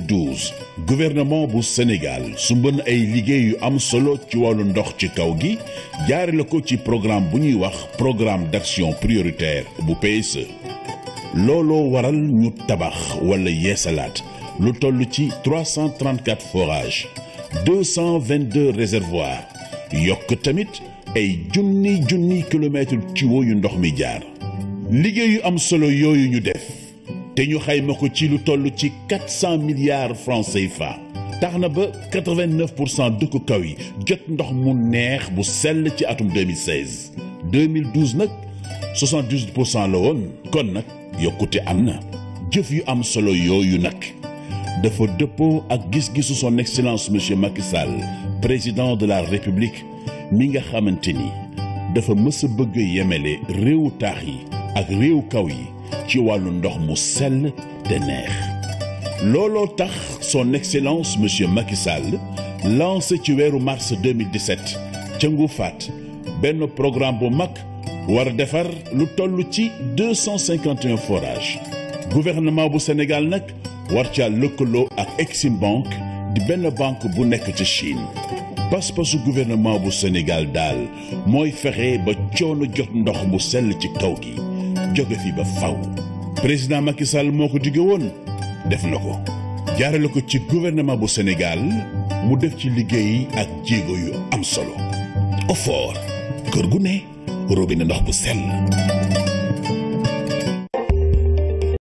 2012 gouvernement bu Sénégal sumban ay liggéey yu am solo ci wàllu ndox ci kaw gi jaarale ko ci programme bu ñuy wax programme d'action prioritaire bu PSE looloo waral ñu tabax wala yeesalaat lu toll ci 334 forages 222 réservoirs yokk tamit ay junni junni kilomètres tuyaux yu ndox mi jaar liggéey yu am solo yooyu ñu def te ñu xayma ko ci lu toll ci 400 milliards francs CFA tax na ba 89 pour cent dëkku kaw yi jot ndox mu neex bu sell ci atum 2016 2012 nag 78 pour cent la woon kon nag yokkute am na jëf yu am solo yooyu nag dafa dëppoo ak gis-gisu son excellence monsieur Macky Sall président de la république mi nga xamante ni dafa mës a bëgg yemele réewu taax yi ak réewu kaw yi ci wàllu ndox mu sell te neex looloo tax son excellence monsieur Macky Sall lancé ci weeru mars 2017 ca Ngoufaat benn programme bu mag war a defar lu toll ci 251 forages gouvernement bu Sénégal nag war caa lëkkaloo ak Exim Bank di benn banque bu nekk ci Chine pas-pasu gouvernement bu Sénégal daal mooy fexe ba coono jot ndox mu sell ci kaw gi jóge fi ba faw président Macky Sall moo ko digge woon def na ko jaarale ko ci gouvernement bu Sénégal mu def ci liggéey ak jéego yu am solo OFOR kër gu ne robinet ndox bu sell